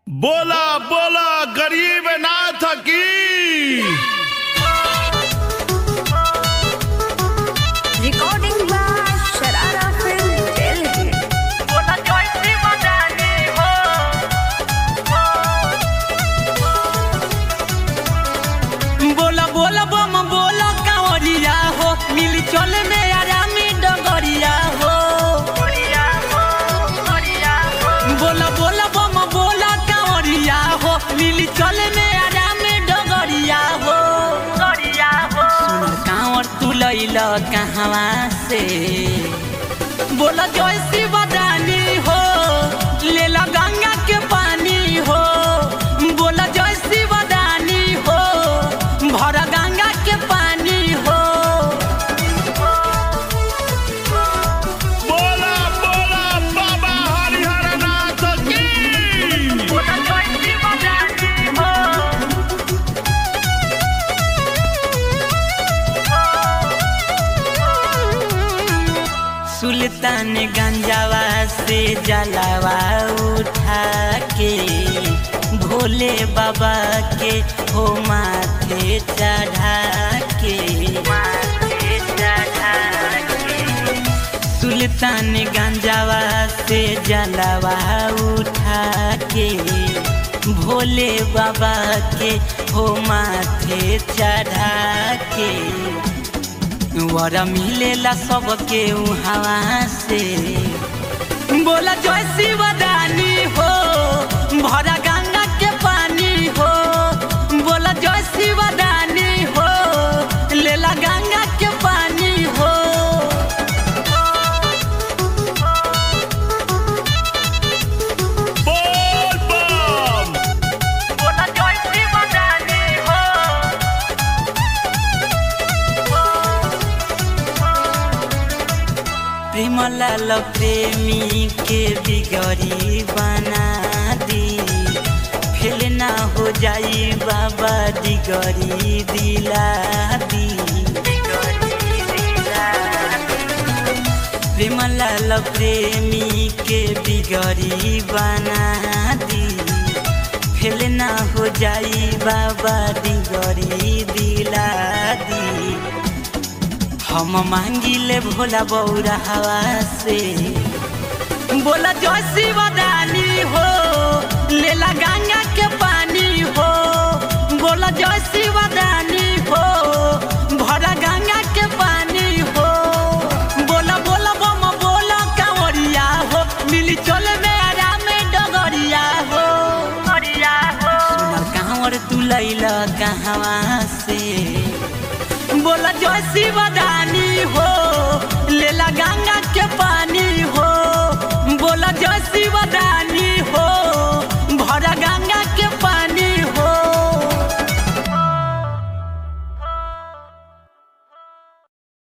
बोला बोला गरीब नाथ की Recording by Sharara Film Delhi. बोला जैसी बजानी हो बोला बोला बम बोला कांवरिया हो मिली चले में आरामी डगरिया हो बोला बोला बम बोला कांवरिया हो मिली चले में आरामी डगरिया हो सुन कांवर तू लैल कहवा से बोला जैसी बदानी हो लेला गंगा के पानी हो बोला जैसी बदानी हो भरा गंगा के पानी हो बोला बोला बाबा हरिहर नाथ की बोला जैसी बदानी हो सुल्तान गंजावा से जलावा उठा के भोले बाबा के हो माथे चढ़ा के माथे चढ़ा के सुल्तान गंजावा से जलावा उठा के भोले बाबा के हो माथे चढ़ा के वर मिलेला सबके हवा से बोला जय शिवदानी हो भरा गंगा के पानी हो बोला जय शिवदानी हो लेला गंगा के पानी हो बोल बम बोला जय शिवदानी हो प्रेम लाल प्रेमी के बिगड़ी बना दी फेल ना हो जाई बाबा दिगरी दिला दी प्रेम लाल प्रेमी के बिगड़ी बना दी फेल ना हो जाई बाबा दिगरी दिला दी हम मांगिले भोला बौरा हवा से बोला जय शिवदानी हो लेला गंगा के पानी हो बोला जय शिवदानी हो भरा गंगा के पानी हो बोला बोला बम बोला कांवरिया हो मिली चले में आराम डगरिया हो सुनल कांवर तू लैला कहवा से बोला जय शिवदानी